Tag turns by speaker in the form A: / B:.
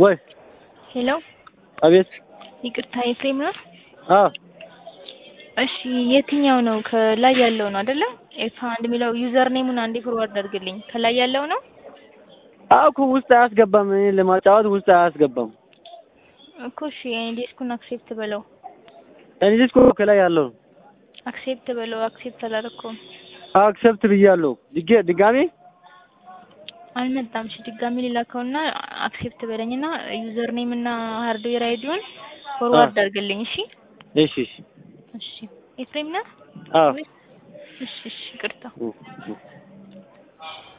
A: ወይ
B: ሄሎ
A: አቤት።
B: ይቅርታ ኤፍሬም ነው?
A: አዎ
B: እሺ የትኛው ነው? ከላይ ያለው ነው አይደለ? ኤፍ አንድ የሚለው ዩዘር ኔሙን አንዴ ፎርዋርድ አድርግልኝ። ከላይ ያለው ነው
A: አዎ እኮ ውስጥ አያስገባም። እኔ ለማጫወት ውስጥ አያስገባም።
B: እኮ እሺ እኔ ዴስኩን አክሴፕት በለው
A: እኔ እኮ ከላይ ያለው ነው።
B: አክሴፕት በለው። አክሴፕት አላደረኩም።
A: አክሰፕት ብያለሁ። ድጌ ድጋሜ
B: አልመጣም። እሺ ድጋሚ ሊላከውና አክሴፕት በለኝና ዩዘር ኔም እና ሃርድዌር አይዲውን ፎርዋርድ አድርግልኝ። እሺ
A: እሺ እሺ
B: እሺ ኤፍሬም ነህ?
A: አዎ
B: እሺ እሺ ይቅርታ
A: እ እ